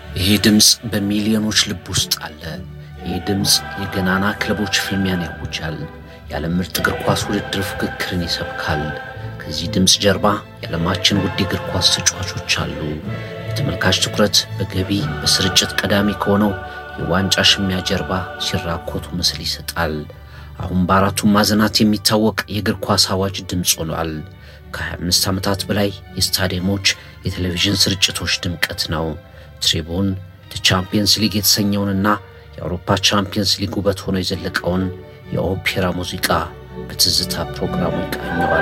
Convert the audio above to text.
ይህ ድምፅ በሚሊዮኖች ልብ ውስጥ አለ። ይህ ድምፅ የገናና ክለቦች ፍልሚያን ያውጃል። የዓለም ምርጥ እግር ኳስ ውድድር ፍክክርን ይሰብካል። ከዚህ ድምፅ ጀርባ የዓለማችን ውድ እግር ኳስ ተጫዋቾች አሉ። የተመልካች ትኩረት በገቢ በስርጭት ቀዳሚ ከሆነው የዋንጫ ሽሚያ ጀርባ ሲራኮቱ ምስል ይሰጣል። አሁን በአራቱም ማዕዘናት የሚታወቅ የእግር ኳስ አዋጅ ድምፅ ሆኗል። ከ25 ዓመታት በላይ የስታዲየሞች የቴሌቪዥን ስርጭቶች ድምቀት ነው። ትሪቡን ቻምፒየንስ ሊግ የተሰኘውንና የአውሮፓ ቻምፒየንስ ሊግ ውበት ሆኖ የዘለቀውን የኦፔራ ሙዚቃ በትዝታ ፕሮግራሙ ይቃኘዋል።